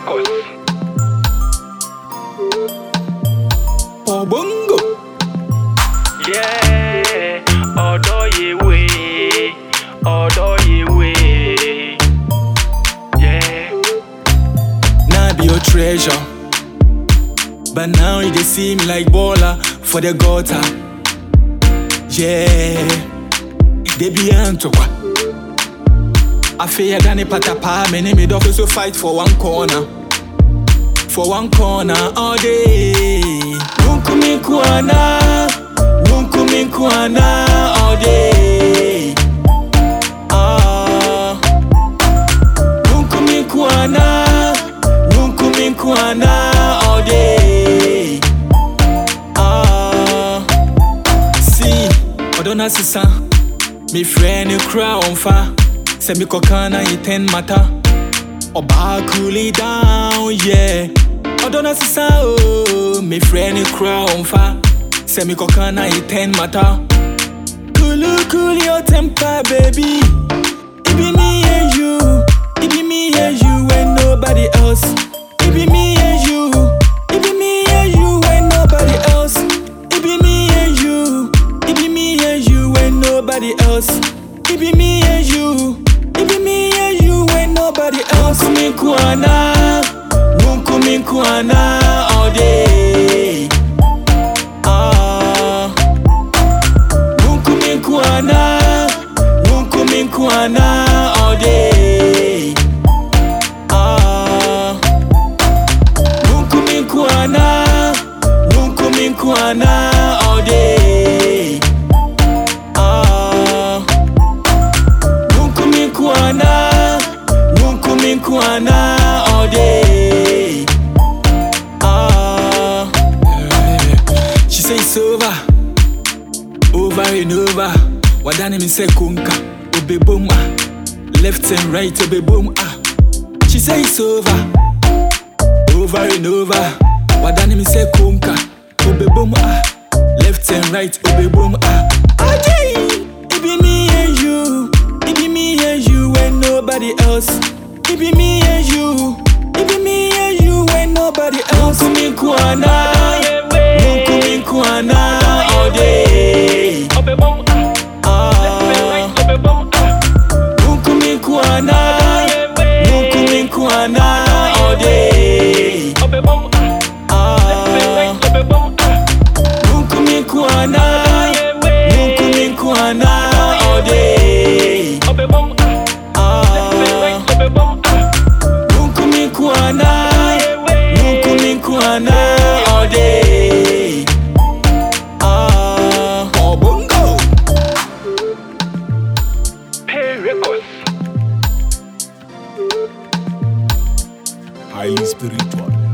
records. Obongo. Yeah, ọ̀dọ́ yewe, ọ̀dọ́ yewe. Yeah, Now be your treasure. But now you just see me like baller for the gutter. Yeah. They be antokwa. I fear Danny Patapa, many me dog so fight for one corner. For one corner all day. Wunkumi kuana, wunkumi kuana all day. Ah. Wunkumi kuana, wunkumi kuana all day. Ah. See, Odona sisa, me friend you cry on fire. Say me kokana you ten matter. Oba cool it down, yeah. Odona sisa, oh, me friend you cry on fire. Say me kokana you ten matter. Cool, cool your temper, baby. It be me and you. It be me and you and nobody else. It be me and you. It be me and you and nobody else. It be me and you. It be me and you and nobody else. It be me and you. It be me and you and nobody else. Wunkumi kuana, wunkumi kuana all day. Ah. Wunkumi kuana, wunkumi kuana all day. Ah, wunkumi kuana, wunkumi kuana all day. Ah, wunkumi kuana, wunkumi kuana all day. Ah, she say it's over over and over. Wadane mi say kunka, obe boom ah. Left and right, obe boom ah. She say it's over, over and over. Wadane mi say kunka, obe boom ah. Left and right, obe boom ah. Ajay, it be me and you, it be me and you and nobody else. It be me and you, it be me and you and nobody else. Wunkumi kuana, wunkumi kuana all day. ọbẹ̀ bọ́m, ah, Ah, ọbẹ̀ bọ́m, ah. wunkumi kuana, wunkumi kuana all day. ọbẹ̀ bọ́m, ah, Ah, ọbẹ̀ bọ́m, ah. wunkumi kuana, wunkumi kuana all day. ọbẹ̀ bọ́m, ah, Ah, ọbẹ̀ bọ́m, ah. wunkumi kuana, wunkumi kuana all day. Ah, Obongo. Pay records. highly spiritual.